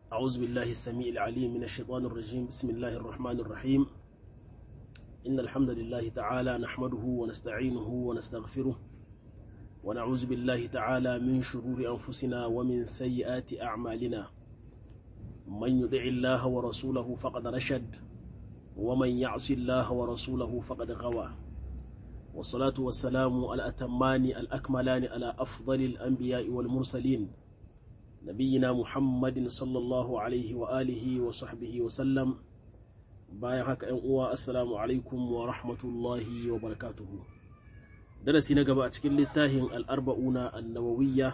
أعوذ بالله السميع العليم من الشيطان الرجيم بسم الله الرحمن الرحيم إن الحمد لله تعالى نحمده ونستعينه ونستغفره ونعوذ بالله تعالى من شرور أنفسنا ومن سيئات أعمالنا من يطع الله ورسوله فقد رشد ومن يعص الله ورسوله فقد غوى والصلاة والسلام الأتمان الأكملان على أفضل الأنبياء والمرسلين نبينا محمد صلى الله عليه وآله وصحبه وسلم bayan haka ‘yan uwa assalamu alaikum wa rahmatullahi wa barakatuhu darasi na gaba a cikin littafin al'arba'una annawawiyya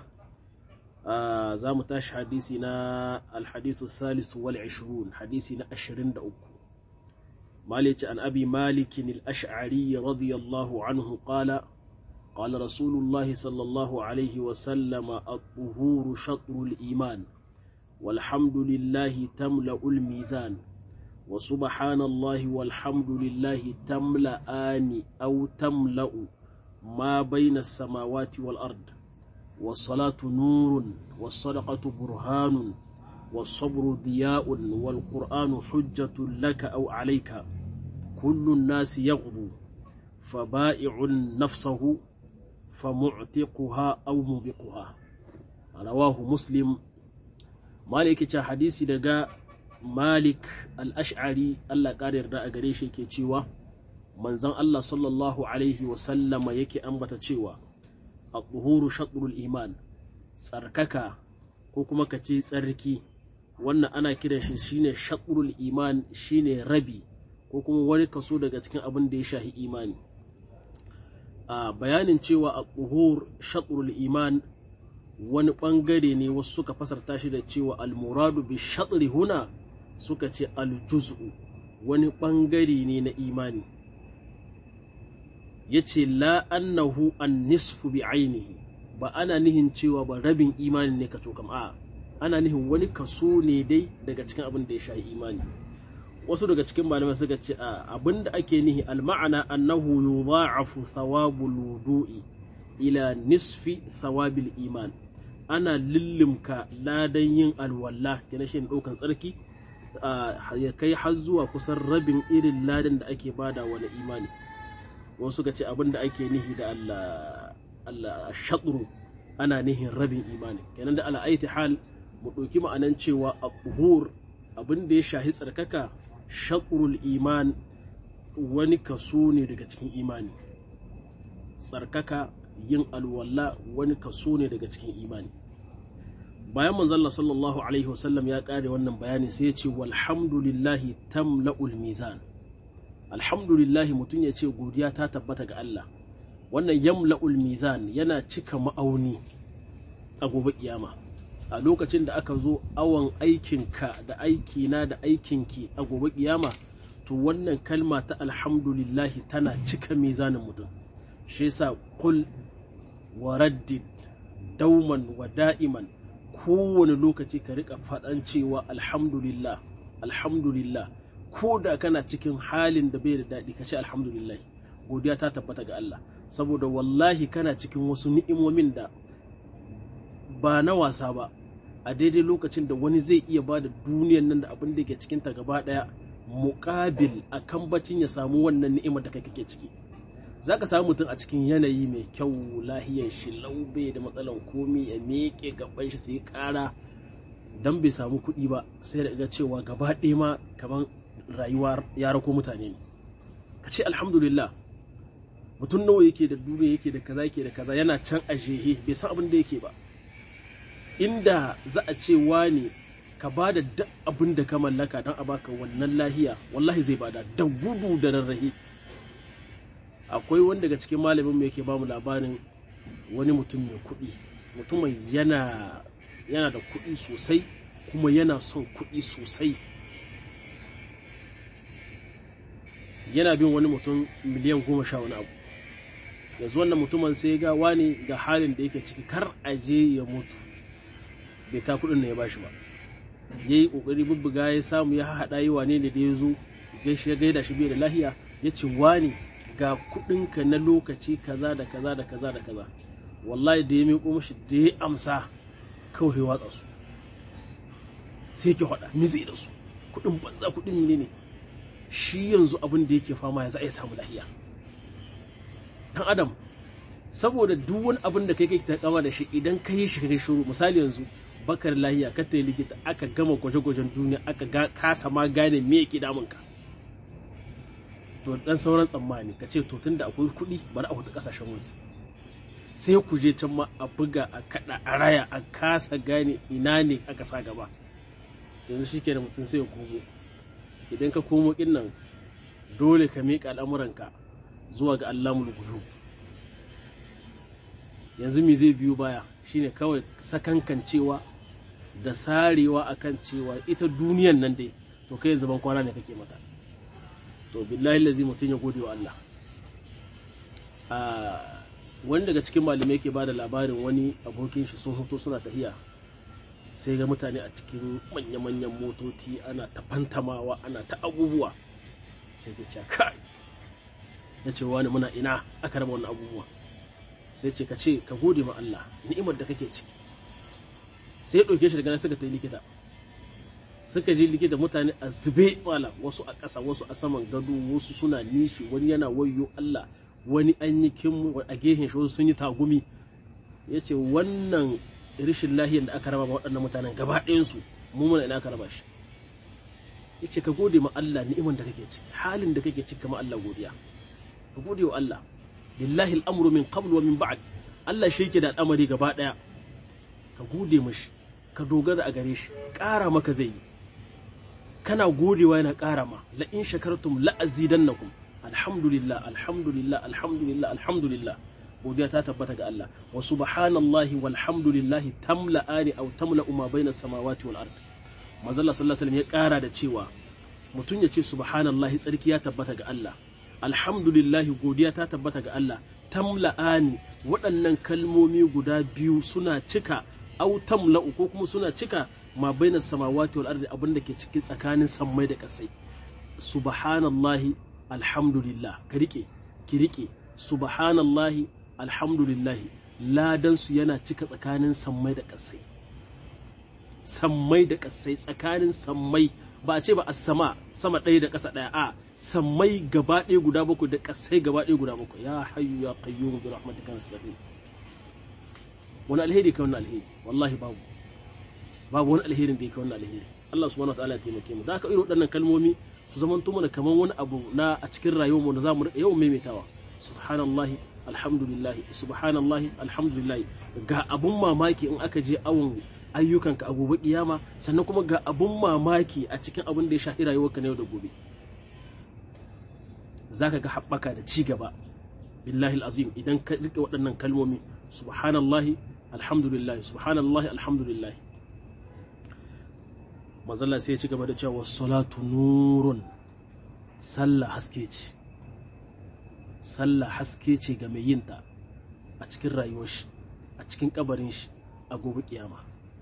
za mu tashi hadisi na alhadisu salisu wal ashirun hadisi na ashirin da uku malici an abi malikin al'ash'ari radiyallahu anhu qala قال رسول الله صلى الله عليه وسلم الطهور شطر الإيمان والحمد لله تملأ الميزان وسبحان الله والحمد لله تملأان أو تملأ ما بين السماوات والأرض والصلاة نور والصدقة برهان والصبر ضياء والقرآن حجة لك أو عليك كل الناس يغضو فبائع نفسه فمعتقها أو موبقها رواه مسلم مالك حديثي دقاء malik al'ash'ari Allah ƙara yarda a gare shi ke cewa manzan Allah sallallahu Alaihi wasallama yake ambata cewa a tsuhuru shaɗurul iman tsarkaka ko kuma ka ce tsarki wannan ana kiran shi shine shaɗurul iman shine rabi ko kuma wani kaso daga cikin abin da ya shahi imani a bayanin cewa a tsuhur shaɗurul iman wani ɓangare ne wasu suka fasarta shi da cewa almuradu bi shaɗri huna suka ce aljuz'u wani ɓangare ne na imani ya ce la'annahu an nisfu bi ainihi ba ana nihin cewa ba rabin imani ne ka cokam a ana nihin wani kaso ne dai daga cikin abin da ya sha imani wasu daga cikin malamai suka ce a abin da ake nihi alma'ana annahu yudha'afu thawabul wudu'i ila nisfi thawabil iman ana lillimka ladan yin alwala kenan shi ɗaukan tsarki ya kai har zuwa kusan rabin irin ladan da ake bada wani imani wasu ga ce abin da ake nihi da Allah shaɗuru ana nihin rabin imani kenan da ala'aiti hal mu ɗauki ma'anan cewa a buhur abin da ya shahi tsarkaka shaɗurul iman wani kaso ne daga cikin imani tsarkaka yin alwala wani kaso ne daga cikin imani bayan manzalla sallallahu alaihi wasallam ya kare wannan bayani sai ya ce walhamdulillahi tamla'ul mizan alhamdulillahi mutum ya ce godiya ta tabbata ga Allah wannan yamla'ul mizan yana cika ma'auni a gobe kiyama a lokacin da aka zo awon aikinka da aikina da aikinki a gobe kiyama to wannan kalma ta alhamdulillahi tana cika mizanin mutum shi yasa kul wa raddid dauman wa da'iman kowane lokaci ka rika faɗan cewa alhamdulillah alhamdulillah ko da kana cikin halin da bai da daɗi ka ce alhamdulillah godiya ta tabbata ga Allah saboda wallahi kana cikin wasu ni'imomin da ba na wasa ba a daidai lokacin da wani zai iya ba da duniyan nan da abin da ke cikinta gaba ɗaya muƙabil a kan bacin ya samu wannan ni'imar da kake ciki za ka samu mutum a cikin yanayi mai kyau lahiyar shi laube da matsalan komi ya meke gaban shi sai kara dan bai samu kuɗi ba sai da ga cewa gaba ɗaya ma kamar rayuwa ya rako mutane ne ka ce alhamdulillah mutum nawa yake da duniya yake da kaza yake da kaza yana can a jehe bai san abin da yake ba inda za a ce wani ka ba da duk abin da ka mallaka don a baka wannan lahiya wallahi zai bada da gudu da rarrahe akwai wani daga cikin malamin mu yake ba mu labarin wani mutum mai kuɗi mutumin yana yana da kuɗi sosai kuma yana son kuɗi sosai yana bin wani mutum miliyan goma sha wani abu yanzu wannan mutumin sai ga wani ga halin da yake ciki kar a je ya mutu bai ka kuɗin da ya bashi ba ya yi ƙoƙari bubbuga ya samu ya haɗa yi wane ne da ya zo ya gaida shi bai da lahiya ya ce wani ga kuɗinka na lokaci kaza da kaza da kaza da kaza wallahi da ya miƙo mashi da ya amsa kawai watsa su sai yake faɗa mi zai da su kuɗin banza kuɗin ne ne shi yanzu abin da yake fama ya za a samu lahiya dan adam saboda duk wani abin da kai kai ta kama da shi idan ka yi shi kai shuru misali yanzu bakar lahiya ka ta likita aka gama gwaje-gwajen duniya aka ga kasa ma gane me yake damun ka to dan sauran tsammani ka ce to tunda akwai kuɗi bari a huta kasashen waje sai ku je can ma a buga a kada a raya a kasa gane ina ne aka sa gaba yanzu shi da mutum sai ya komo idan ka komo kin nan dole ka miƙa al'amuranka zuwa ga Allah mulgudu yanzu me zai biyo baya shine kawai sakankancewa da sarewa akan cewa ita duniyan nan dai to kai zaman kwana ne kake mata to billahi lazi mutum ya gode wa Allah wani daga cikin malamai ke bada labarin wani abokin shi sun hoto suna tahiya sai ga mutane a cikin manya-manyan motoci ana ta fantamawa ana ta abubuwa sai ka ce kai ya ce wani muna ina aka raba wani abubuwa sai ce ka ce ka gode ma Allah ni'imar da kake ciki sai ya ɗauke shi daga nan suka ta yi likita suka je likita mutane a zube wala wasu a ƙasa wasu a saman gado wasu suna nishi wani yana wayo Allah wani an yi kin a gehen shi sun yi tagumi ya ce wannan rishin lahiyar da aka raba ma waɗannan mutanen gaba ɗayansu mu muna ina aka raba shi ya ce ka gode ma Allah ni'imar da kake ciki halin da kake ciki kama Allah godiya ka gode wa Allah lillahi al'amru min qabl wa min ba'd Allah shi yake da al'amari gaba ɗaya ka gode mashi ka dogara a gare shi ƙara maka zai yi kana godewa yana ƙara ma la in shakartum la azidannakum alhamdulillah alhamdulillah alhamdulillah alhamdulillah godiya ta tabbata ga Allah wa subhanallahi walhamdulillahi tamla'ani aw tamla'u ma baina samawati wal ard manzo Allah sallallahu alaihi wasallam ya ƙara da cewa mutum ya ce subhanallahi tsarki ya tabbata ga Allah alhamdulillahi godiya ta tabbata ga Allah tamla'ani waɗannan kalmomi guda biyu suna cika au tamla'u ko kuma suna cika ma baina samawati wal ardi abinda ke cikin tsakanin sammai da ƙasai subhanallahi alhamdulillah ka rike ki rike subhanallahi alhamdulillahi ladan su yana cika tsakanin sammai da ƙasai sammai da ƙasai tsakanin sammai ba a ce ba a sama sama ɗaya da ƙasa ɗaya a sammai gaba ɗaya guda bakwai da ƙasai gaba ɗaya guda bakwai ya hayyu ya qayyum bi rahmatika nasta'in wani alheri kai wannan alheri wallahi babu babu wani alherin da yake wannan alheri Allah subhanahu wataala ya taimake mu da aka irin waɗannan kalmomi su zaman mana kamar wani abu na a cikin rayuwar mu da zamu rika yawan maimaitawa subhanallahi alhamdulillah subhanallahi alhamdulillah ga abun mamaki in aka je awon ayyukanka a gobe kiyama sannan kuma ga abun mamaki a cikin abin da ya shafi rayuwarka na yau da gobe zaka ga haɓaka da ci gaba billahi azim idan ka rike waɗannan kalmomi subhanallahi alhamdulillah subhanallahi alhamdulillah manzalla sai ya ci gaba da cewa salatu nurun sallah haske ce sallah haske ce ga mai yinta a cikin rayuwar shi a cikin kabarin shi a gobe kiyama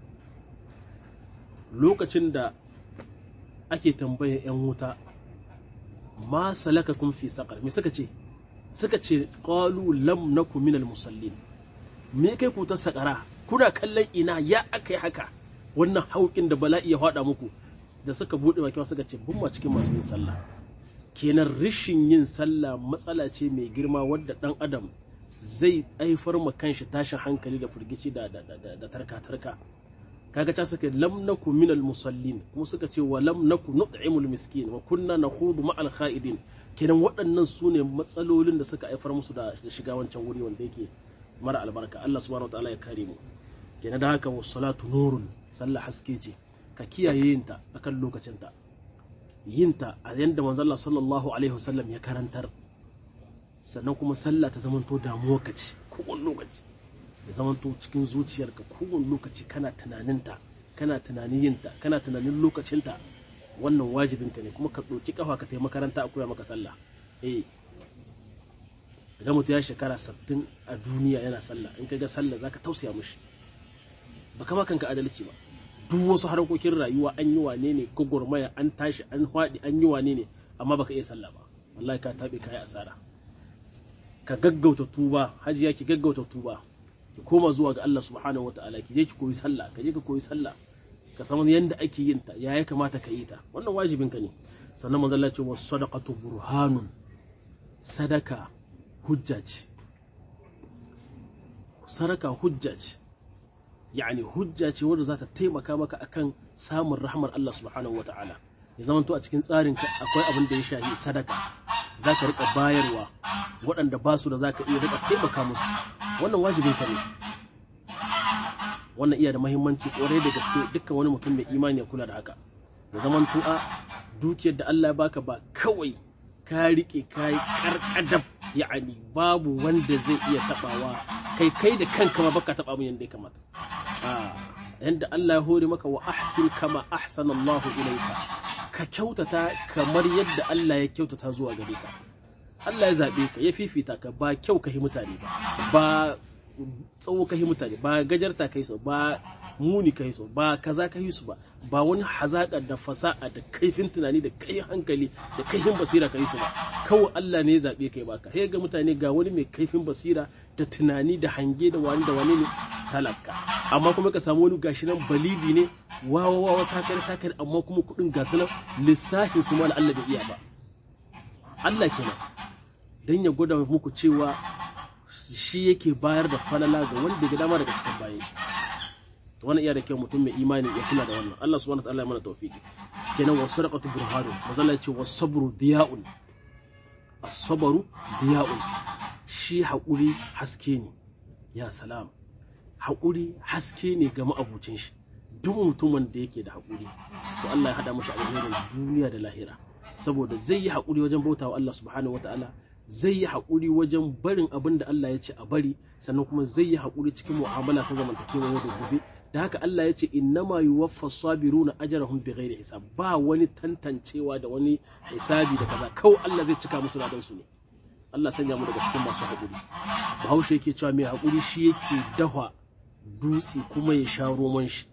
lokacin da ake tambayar 'yan wuta ma salaka kun fi saƙar me suka ce suka ce qalu lam naku minal musallin me kai ku ta saƙara kuna kallon ina ya aka yi haka wannan haukin da bala'i ya faɗa muku da suka buɗe baki suka ce bun ma cikin masu yin sallah kenan rishin yin sallah matsala ce mai girma wadda ɗan adam zai haifar ma kanshi tashin hankali da firgici da da tarka tarka kaga ta suka lam naku minal musallin kuma suka ce wa lam naku nut'imul miskin wa kunna nakhudu ma'al kha'idin kenan waɗannan su ne matsalolin da suka haifar musu da shiga wancan wuri wanda yake mara albarka Allah subhanahu wataala ya kare mu kenan da haka salatu nurun sallah haske ce ka kiyaye yinta akan lokacinta yinta a yanda manzo Allah sallallahu alaihi wasallam ya karantar sannan kuma sallah ta zamanto damuwa ka ce kowane lokaci ya zamanto cikin zuciyarka kowane lokaci kana tunaninta kana tunanin yinta kana tunanin lokacinta wannan wajibinka ne kuma ka ɗauki kafa ka taimaka makaranta a koya maka sallah eh idan mutum ya shekara sattin a duniya yana sallah in ka ga sallah zaka tausaya mishi ba kama kanka adalci ba duk wasu harkokin rayuwa an yi wane ne gwagwarmaya an tashi an haɗi an yi wane ne amma baka iya sallah ba wallahi ka taɓe kayi asara ka gaggauta tuba hajiya ki gaggauta tuba ki koma zuwa ga Allah subhanahu wataala ki je ki koyi sallah ka je ka koyi sallah ka san yanda ake yin ta ya ya kamata ka yi ta wannan wajibin ka ne sannan manzo Allah ce was sadaqatu burhanun sadaka hujja ce sadaka hujja ce yani hujja ce wadda za ta taimaka maka akan samun rahmar Allah subhanahu wa ta'ala ya zama to a cikin tsarin ka akwai abin da ya shahi sadaka za ka rika bayarwa waɗanda ba su da za ka iya rika taimaka musu wannan wajibin ka ne wannan iya da mahimmanci kwarai da gaske dukkan wani mutum mai imani ya kula da haka ya zama to a dukiyar da Allah ya baka ba kawai ka rike kai karkadab ya'ani babu wanda zai iya tabawa kai kai da kanka ma baka taba mun yanda ya kamata yanda Allah ya hore maka wa ahsin kama ahsana Allahu ilayka ka kyautata kamar yadda Allah ya kyautata zuwa gare ka Allah ya zabe ka ya fifita ka ba kyau ka yi mutane ba ba tsawo ka yi mutane ba gajarta ka yi so ba muni ka yi so ba kaza ka yi su ba ba wani hazaƙa da fasa'a da kaifin tunani da kaifin hankali da kaifin basira ka yi su ba kawai Allah ne ya zaɓe kai baka sai ga mutane ga wani mai kaifin basira da tunani da hange da wani da wani ne talaka amma kuma ka samu wani gashi nan balidi ne wawa wawa sakar sakar amma kuma kuɗin gasu nan lissafin su mala Allah bai iya ba Allah kenan dan ya gwada muku cewa shi yake bayar da falala ga wanda ga dama daga cikin bayan shi to wannan iya da kyau mutum mai imani ya kula da wannan Allah subhanahu wataala ya mana tawfiki kenan wa sadaqatu burhanu mazalla ce wa sabru diya'un as-sabru diya'un shi haƙuri haske ne ya salam haƙuri haske ne ga ma'abucin shi duk mutumin da yake da haƙuri to Allah ya hada mashi alherin duniya da lahira saboda zai yi haƙuri wajen bautawa Allah subhanahu wataala zai yi haƙuri wajen barin abin da Allah ya ce a bari sannan kuma zai yi haƙuri cikin mu'amala ta zamantakewa yau da gobe da haka Allah ya ce innama yuwaffa sabiruna ajrahum bighairi hisab ba wani tantancewa da wani hisabi da kaza kawai Allah zai cika musu ladan su ne Allah sanya mu daga cikin masu haƙuri Bahaushe yake cewa mai haƙuri shi yake dahwa dutse kuma ya sha roman shi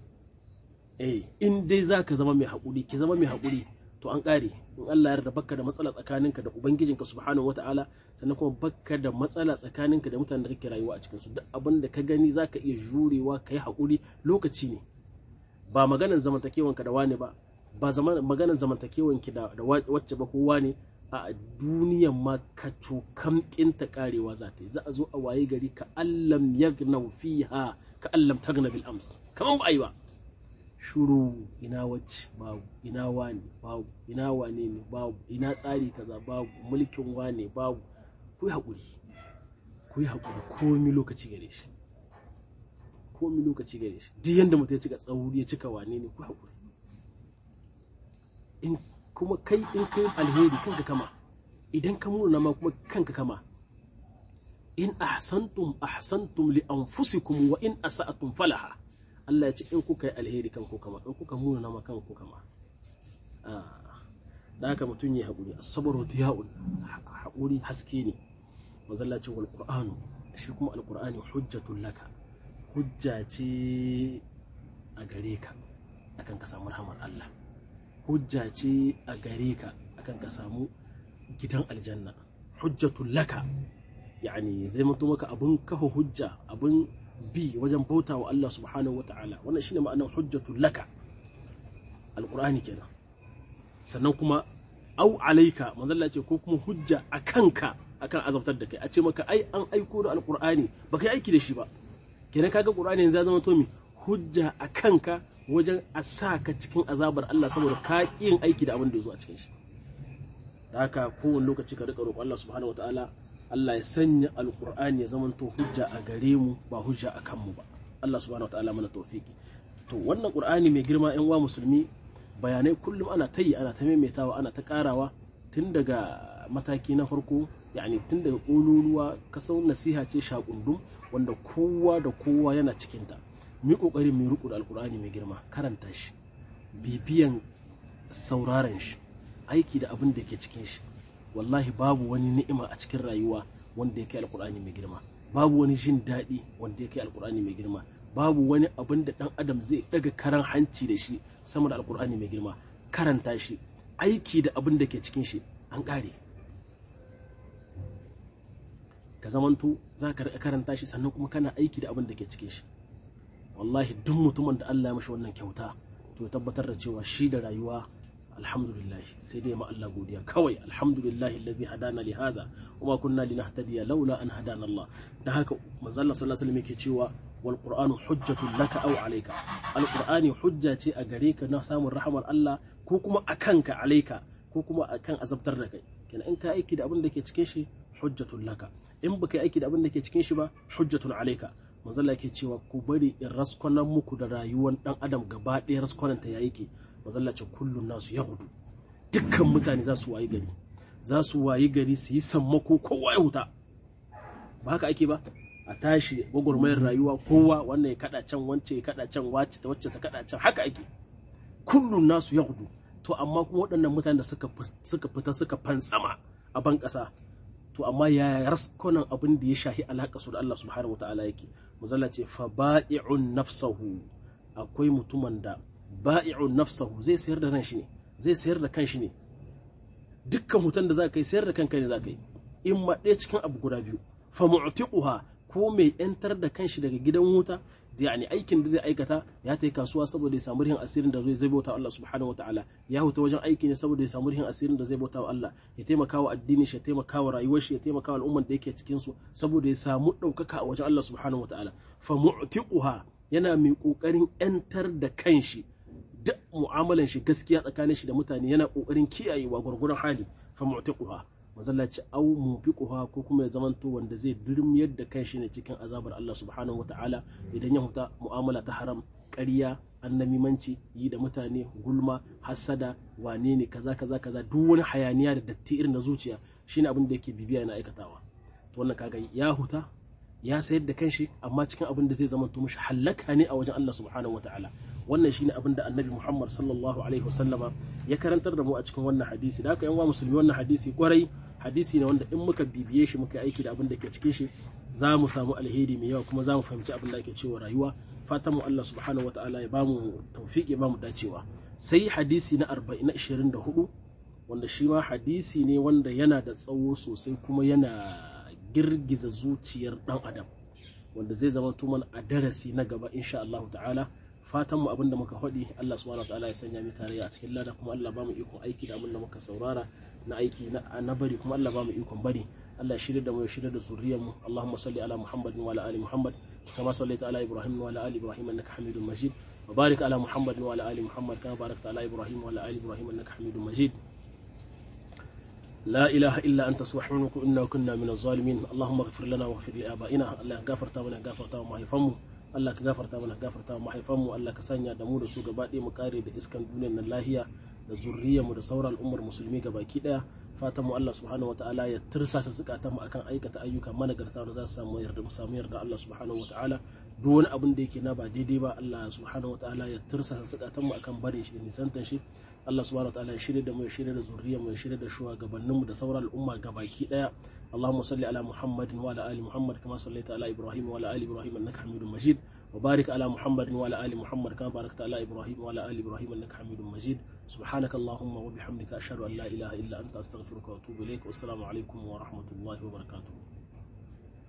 eh in dai zaka zama mai haƙuri ki zama mai haƙuri to an ƙare in Allah ya yarda baka da matsala tsakaninka da ubangijinka subhanahu wata'ala sannan kuma baka da matsala tsakaninka da mutanen da kake rayuwa a cikin su duk abin da ka gani zaka iya jurewa ka yi haƙuri lokaci ne ba maganan zamantakewanka da wani ba ba maganan zamantakewanki da wacce ba kowa ne a duniyan ma ka cokam ƙinta karewa za ta yi za a zo a waye gari ka allam yagnau fiha ka allam tagna bil ams kaman ba a yi ba shuru ina wacce babu ina wane babu ina wane ne babu ina tsari kaza babu mulkin wane babu ku yi haƙuri ku yi haƙuri komi lokaci gare shi komi lokaci gare shi duk yanda mutum ya cika tsauri ya cika wane ne ku haƙuri in kuma kai in kai alheri kanka kama idan ka muna ma kuma kanka kama in ahsantum ahsantum li anfusikum wa in asa'atum falaha Allah ya ce in kuka yi alheri kan kama in kuka muna nama kan kama da haka mutum ya haƙuri asabaru diya'un haƙuri haske ne manzalla ce wal qur'anu shi kuma alqur'ani hujjatul laka hujja ce a gare ka akan ka samu rahmar Allah hujja ce a gare ka akan ka samu gidan aljanna hujjatul laka yani zai mutu maka abun kafa hujja abun bi wajen bauta wa Allah subhanahu wa ta'ala wannan shine ma'anar hujjatul laka alqur'ani kenan sannan kuma au alaika manzalla ce ko kuma hujja a kanka akan azabtar da kai a ce maka ai an aiko da alqur'ani baka yi aiki da shi ba kenan kaga qur'ani yanzu ya zama to mi hujja a kanka wajen a sa ka cikin azabar Allah saboda ka yin aiki da abin da ya zo a cikin shi da haka kowane lokaci ka rika roƙon Allah subhanahu wa ta'ala Allah ya sanya alkur'ani ya zamanto hujja a gare mu ba hujja a kanmu ba Allah subhanahu wa ta'ala mana tawfiki to wannan qur'ani mai girma yan uwa musulmi bayanai kullum ana ta yi ana ta maimaitawa ana ta karawa tun daga mataki na farko yani tun daga ƙololuwa kasau nasiha ce shakundum wanda kowa da kowa yana cikinta mu kokari mu riƙo da alkur'ani mai girma karanta shi bibiyan sauraron shi aiki da abin da ke cikin shi wallahi babu wani ni'ima a cikin rayuwa wanda ya kai alkur'ani mai girma babu wani jin daɗi wanda ya kai alkur'ani mai girma babu wani abin da ɗan adam zai ɗaga karan hanci da shi sama da alkur'ani mai girma karanta shi aiki da abin da ke cikin shi an ƙare ka zamanto za ka karanta shi sannan kuma kana aiki da abin da ke cikin shi wallahi duk mutumin da Allah ya mashi wannan kyauta to ya tabbatar da cewa shi da rayuwa alhamdulillah sai dai ma Allah godiya kawai alhamdulillah alladhi hadana li hadha wama kunna linahtadiya laula an hadana Allah da haka manzo Allah sallallahu alaihi wasallam yake cewa wal qur'anu hujjatun laka aw alayka al qur'ani hujja ce a gare ka na samun rahamar Allah ko kuma akan ka alayka ko kuma akan azabtar da kai kenan in ka aiki da abin da ke cikin shi hujjatun laka in baka yi aiki da abin da ke cikin shi ba hujjatun alayka manzo Allah yake cewa ku bari in raskonan muku da rayuwar dan adam gaba ɗaya raskonan ta ya yake mazalla ce kullum nasu ya gudu dukkan mutane za su wayi gari za su wayi gari su yi sammako kowa ya huta ba haka ake ba a tashi gwagwarmayar rayuwa kowa wannan ya kada can wance ya kada can wacce ta wacce ta kada can haka ake kullum nasu ya gudu to amma kuma waɗannan mutane da suka fita suka fantsama a ban ƙasa to amma ya raskonan abin da ya shahi alaƙa su da Allah subhanahu wataala yake mazalla ce fa ba'i'un nafsahu akwai mutumin da ba'i'un nafsahu zai sayar da ran shi ne zai sayar da kanshi ne dukkan hutan da za ka yi sayar da kanka ne za ka yi in ma ɗaya cikin abu guda biyu fa mu'tiquha ko mai yantar da kanshi daga gidan wuta yani aikin da zai aikata ya ta kasuwa saboda ya samu rihin asirin da zai bauta Allah subhanahu wataala ya huta wajen aiki ne saboda ya samu rihin asirin da zai bauta Allah ya taimaka wa addini shi ya taimaka wa rayuwar shi ya taimaka wa al'umman da yake cikin su saboda ya samu ɗaukaka a wajen Allah subhanahu wataala fa mu'tiquha yana mai kokarin yantar da kanshi duk mu'amalan shi gaskiya tsakanin shi da mutane yana kokarin kiyayewa gwargwaron hali fa mu'tiquha mazalla ce au mufiquha ko kuma ya zamanto wanda zai durmiyar da kanshi ne cikin azabar Allah subhanahu wataala idan ya huta mu'amala ta haram ƙarya annamimanci yi da mutane gulma hasada wane ne kaza kaza kaza duk wani hayaniya da datti irin na zuciya shine abin da yake bibiya na aikatawa to wannan kaga ya huta ya sayar da kanshi amma cikin abin da zai zamanto mishi hallaka ne a wajen Allah subhanahu wataala wannan shine abin da annabi Muhammad sallallahu alaihi wasallama ya karantar da mu a cikin wannan hadisi da haka yan musulmi wannan hadisi kwarai hadisi ne wanda in muka bibiye shi muka aiki da abin da ke cikin shi za mu samu alheri mai yawa kuma za mu fahimci abin da ake cewa rayuwa fatan mu Allah subhanahu wataala ya bamu tawfiq ya bamu dacewa sai hadisi na 40 na 24 wanda shi ma hadisi ne wanda yana da tsawo sosai kuma yana girgiza zuciyar dan adam wanda zai zama tuman a darasi na gaba insha Allah ta'ala fatan mu abinda muka faɗi Allah subhanahu wataala ya sanya mu tarayya a cikin lada kuma Allah ba mu ikon aiki da abin da muka saurara na aiki na bari kuma Allah ba mu ikon bari Allah ya shirya da mu ya shirya da zuriyar mu Allahumma salli ala Muhammad wa ala ali Muhammad kama sallaita ala Ibrahim wa ala ali Ibrahim innaka Hamidum Majid wa barik ala Muhammad wa ala ali Muhammad kama barakta ala Ibrahim wa ala ali Ibrahim innaka Hamidum Majid لا إله إلا أنت سبحانك إنا كنا من الظالمين اللهم اغفر لنا واغفر لآبائنا الله غفرت منا غفرت ما يفهموا Allah ka gafarta mana gafarta wa mahaifanmu Allah ka sanya da mu da su gaba ɗaya mu kare da iskan duniyar nan lahiya da zurriyar mu da sauran al'ummar musulmi baki ɗaya fatan mu Allah subhanahu wataala ya tirsasa zukatan mu akan aikata ayyuka managarta da za su samu yarda mu samu yarda Allah subhanahu wataala duk wani abin da yake na ba daidai ba Allah subhanahu wataala ya tirsasa zukatan mu akan barin shi da nisantan shi Allah subhanahu wataala ya shirya da mu ya shirya da zurriyar mu ya shirya da shugabannin mu da sauran al'umma gabaki ɗaya اللهم صل على محمد وعلى ال محمد كما صليت على ابراهيم وعلى ال ابراهيم انك حميد مجيد وبارك على محمد وعلى ال محمد كما باركت على ابراهيم وعلى ال ابراهيم انك حميد مجيد سبحانك اللهم وبحمدك اشهد ان لا اله الا انت استغفرك واتوب اليك والسلام عليكم ورحمه الله وبركاته